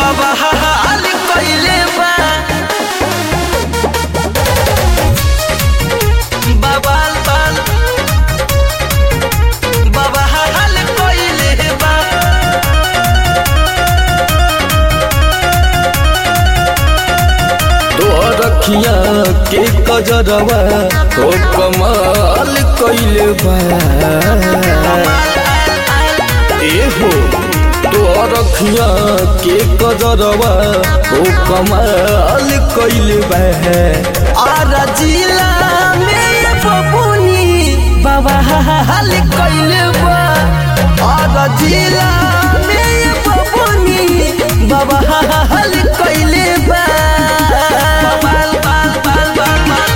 बाबा हाल कइले बा बाबा बाल बाबा हाल कइले बा तोर अखिया के कजरवा ओ कमाल कइले बा ए हो तोर अखिया के कजरवा ओ कमाल कइले बा आरा जिला में बबुनी बाबा हाल कइले बा आरा जिला में बबुनी बाबा हाल कइले बा बाल बाल बाल बाल बाल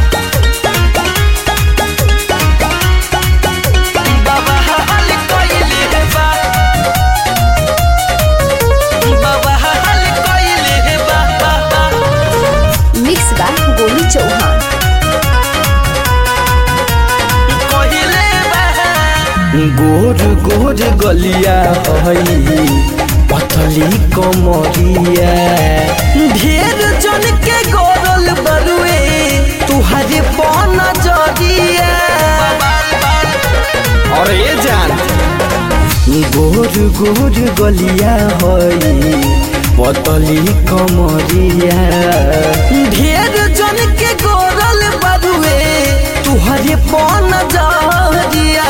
बाबा हाल कइले बा बाबा हाल कइले बा बा बा मिक्स बा गोलू चौहान कहिले बा गोर गोर गलिया हई पतली कमरिया ढेर जन के गोरल बरुए तुहरे पन जरिया अरे जान गोर गोर गलिया हई पतली कमरिया ढेर जन के गोरल बरुए तुहरे पन जरिया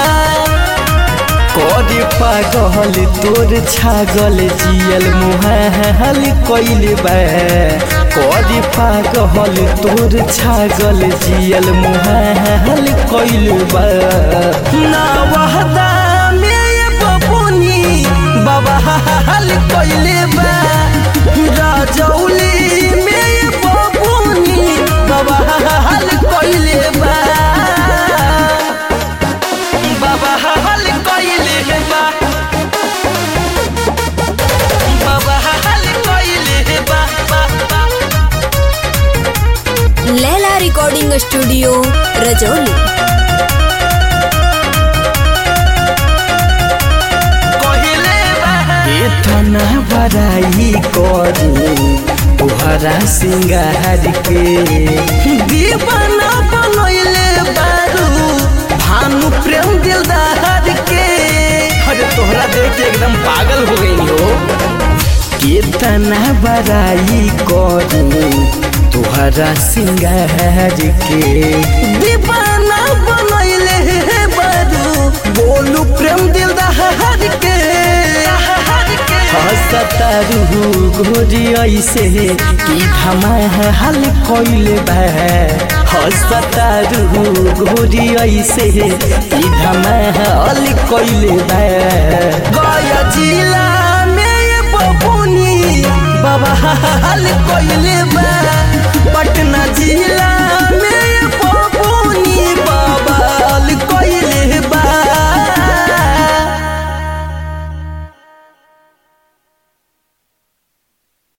करे पागल तोर छागल जियल मुहाल कइले बा करे पागल तोर छागल जियल मुहाल कइले बा ना वहदा में बबुनी बाबा हाल कइले बा राजौली में बबुनी बाबा हाल कइले बा बाबा हाल कइले बा बाबा हाल कइले बा बा बा लैला रिकॉर्डिंग स्टूडियो रजौली कहिले बा इतना बड़ाई करू तुहरा सिंगार के दीवाना बनैले बारू भानु प्रेम दिलदार के अरे तोहरा देख के एकदम पागल हो गई हो कितना बड़ाई करू तुहरा सिंगार के दीवाना बनैले बारू बोलू प्रेम दिलदार के हसतारू गोरी ऐसे कि धमाल कइले बा हसतारू गोरी ऐसे कि धमाल कइले बा गया जिला में बबुनी बाबा हाल कइले